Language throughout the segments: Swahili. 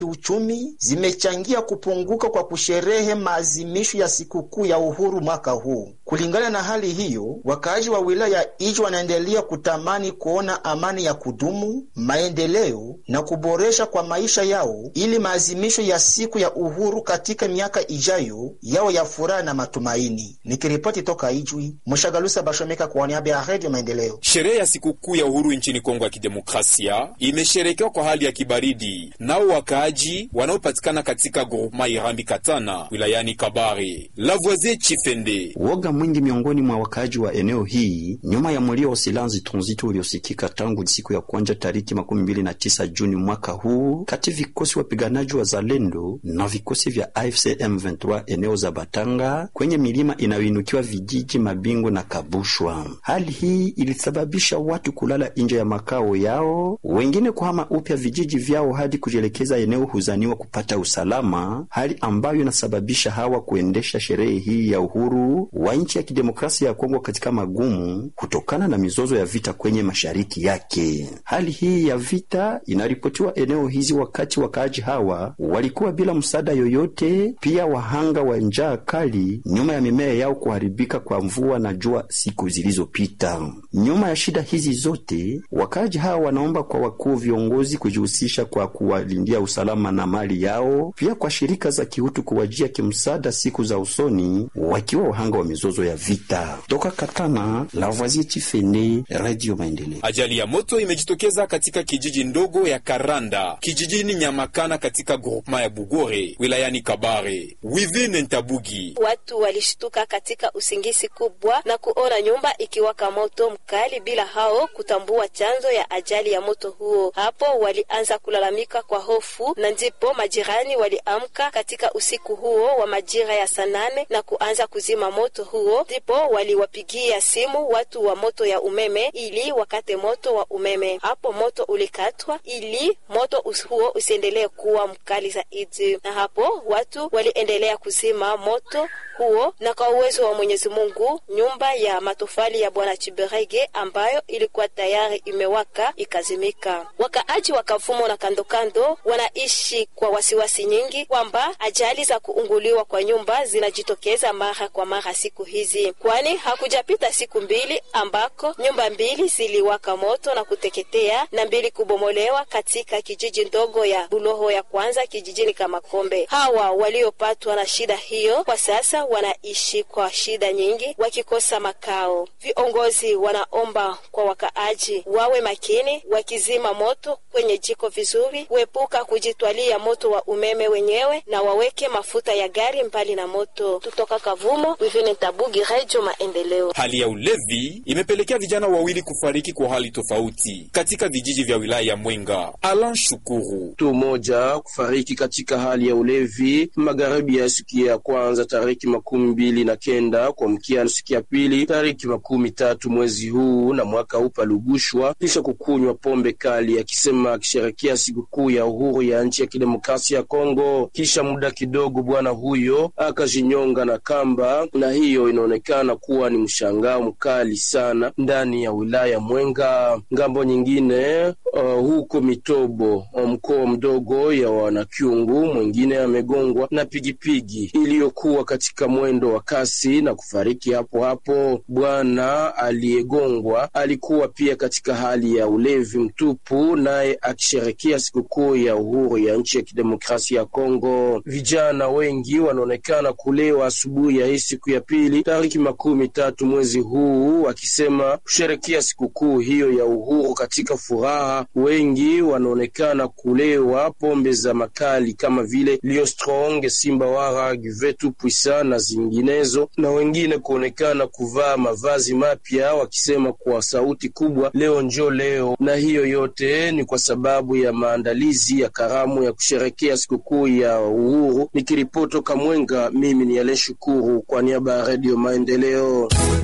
uchumi zimechangia kupunguka kwa kusherehe maazimisho ya sikukuu ya uhuru mwaka huu. Kulingana na hali hiyo, wakaaji wa wilaya ya Ijwi wanaendelea kutamani kuona amani ya kudumu, maendeleo na kuboresha kwa maisha yao, ili maazimisho ya siku ya uhuru katika miaka ijayo yao ya furaha na matumaini. Nikiripoti toka Ijwi, Mshagalusa Bashomeka kwa niaba ya Redio Maendeleo. Sherehe ya sikukuu ya uhuru nchini Kongo ya Kidemokrasia imesherekewa kwa hali ya kibaridi, nao wakaaji wanaopatikana katika groupema Irambi Katana wilayani Kabare. Lavoisier Chifende woga mwingi miongoni mwa wakaaji wa eneo hii nyuma ya mlio wa silanzi tunzito uliosikika tangu siku ya kwanza tariki makumi mbili na tisa Juni mwaka huu kati vikosi wapiganaji wa Zalendo na vikosi vya AFC M23 eneo za Batanga kwenye milima inayoinukiwa vijiji Mabingo na Kabushwa. Hali hii ilisababisha watu kulala nje ya makao yao, wengine kuhama upya vijiji vyao hadi kujielekeza eneo huzaniwa kupata usalama, hali ambayo inasababisha hawa kuendesha sherehe hii ya uhuru wa nchi ya kidemokrasia ya Kongo katika magumu kutokana na mizozo ya vita kwenye mashariki yake. Hali hii ya vita inaripotiwa eneo hizi wakati wakaaji hawa walikuwa bila msaada yoyote, pia wahanga wa njaa kali nyuma ya mimea yao kuharibika kwa mvua na jua siku zilizopita. Nyuma ya shida hizi zote, wakaaji hawa wanaomba kwa wakuu viongozi kujihusisha kwa kuwalindia usalama na mali yao, pia kwa shirika za kiutu kuwajia kimsaada siku za usoni, wakiwa wahanga wa mizozo ya vita. Toka Katana, Lavoisier Chifende, Radio Maendeleo. Ajali ya moto imejitokeza katika kijiji ndogo ya Karanda kijijini Nyamakana katika groupema ya Bugore wilayani Kabare. Wivine Ntabugi, watu walishtuka katika usingizi kubwa na kuona nyumba ikiwaka moto mkali bila hao kutambua chanzo ya ajali ya moto huo. Hapo walianza kulalamika kwa hofu, na ndipo majirani waliamka katika usiku huo wa majira ya saa nane na kuanza kuzima moto huo. Ndipo waliwapigia simu watu wa moto ya umeme ili wakate moto wa umeme. Hapo moto ulikatwa ili moto huo usiendelee kuwa mkali zaidi, na hapo watu waliendelea kuzima moto huo, na kwa uwezo wa Mwenyezi Mungu nyumba ya matofali ya Bwana Chiberege ambayo ilikuwa tayari imewaka ikazimika. Wakaaji wa Kavumo na kandokando wanaishi kwa wasiwasi nyingi kwamba ajali za kuunguliwa kwa nyumba zinajitokeza mara kwa mara siku hizi, kwani hakujapita siku mbili ambako nyumba mbili ziliwaka moto na kuteketea na mbili kubomolewa katika kijiji ndogo ya Buloho ya kwanza kijijini Kamakombe. Hawa waliopatwa na shida hiyo kwa sasa wanaishi kwa shida nyingi, wakikosa makao. Viongozi wanaomba kwa wakaaji wawe makini, wakizima moto kwenye jiko vizuri, kuepuka kujitwalia moto wa umeme wenyewe na waweke mafuta ya gari mbali na moto. Tutoka Kavumo, Wivine Tabugi, Radio Maendeleo. hali ya ulevi imepelekea vijana wawili kufariki kwa hali tofauti katika vijiji vya wilaya ya Mwenga. Alan Shukuru mtu mmoja kufariki katika hali ya ulevi magharibi ya siku ya kwanza tariki makumi mbili na kenda kuamkia siku ya pili tariki makumi tatu mwezi huu na mwaka huu palugushwa kisha kukunywa pombe kali, akisema akisherekea sikukuu ya uhuru ya nchi ya kidemokrasia ya Kongo. Kisha muda kidogo, bwana huyo akajinyonga na kamba, na hiyo inaonekana kuwa ni mshangao mkali sana ndani ya wilaya Mwenga. Ngambo nyingine uh, huko Mitobo mkoa mdogo ya Wanakyungu, mwingine amegongwa na pigipigi iliyokuwa katika mwendo wa kasi na kufariki hapo hapo. Bwana aliyegongwa alikuwa pia katika hali ya ulevi mtupu, naye akisherekea sikukuu ya uhuru ya nchi ya kidemokrasia ya Kongo. Vijana wengi wanaonekana kulewa asubuhi ya hii siku ya pili tariki makumi tatu mwezi huu, wakisema kusherekea sikukuu hiyo ya uhuru katika furaha. Wengi wanaonekana kulewa pombe za makali kama vile Lio Strong, Simba Wara, Givetu Puisa na zinginezo, na wengine kuonekana kuvaa mavazi mapya wakisema kwa sauti kubwa, leo njo leo. Na hiyo yote ni kwa sababu ya maandalizi ya karamu ya kusherekea sikukuu ya uhuru. Nikiripoti toka Mwenga, mimi ni Ale Shukuru kwa niaba ya Redio Maendeleo.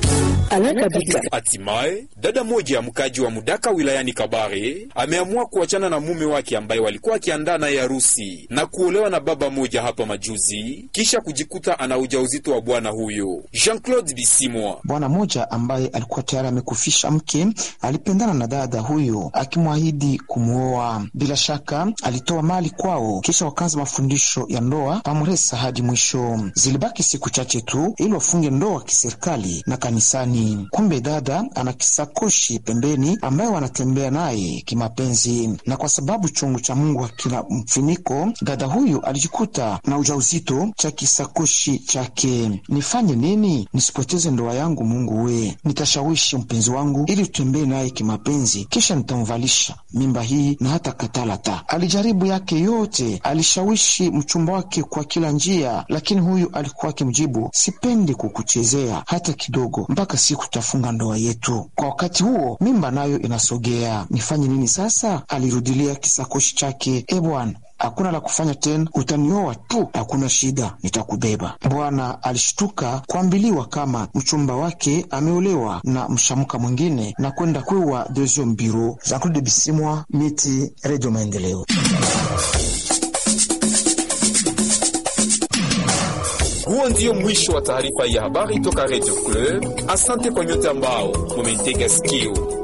Hatimaye dada moja ya mkaji wa Mudaka wilayani Kabare ameamua kuachana na mume wake ambaye walikuwa akiandaa naye harusi na kuolewa na baba moja hapa majuzi, kisha kujikuta ana ujauzito wa bwana huyo. Jean-Claude Bisimwa, bwana moja ambaye alikuwa tayari amekufisha mke, alipendana na dada huyo akimwahidi kumwoa. Bila shaka alitoa mali kwao, kisha wakaanza mafundisho ya ndoa pamresa hadi mwisho. Zilibaki siku chache tu ili wafunge ndoa kiserikali na kanisani. Kumbe dada ana kisakoshi pembeni ambaye wanatembea naye kimapenzi, na kwa sababu chungu cha Mungu hakina mfiniko, dada huyu alijikuta na ujauzito cha kisakoshi chake. Nifanye nini nisipoteze ndoa yangu? Mungu we, nitashawishi mpenzi wangu ili tutembee naye kimapenzi, kisha nitamvalisha mimba hii na hata katalata. Alijaribu yake yote, alishawishi mchumba wake kwa kila njia, lakini huyu alikuwa akimjibu, sipendi kukuchezea hata kidogo, mpaka siku tutafunga ndoa yetu. Kwa wakati huo mimba nayo inasogea. Nifanye nini sasa? Alirudilia kisakoshi chake. E bwana hakuna la kufanya tena, utanioa tu, hakuna shida, nitakubeba. Bwana alishtuka kuambiliwa kama mchumba wake ameolewa na mshamuka mwingine na kwenda kwewa deuxième bureau. Jean-Claude Bisimwa, Miti, Radio Maendeleo. Huo ndio mwisho wa taarifa ya habari toka Radio Club. Asante kwa nyote ambao mumentega sikio.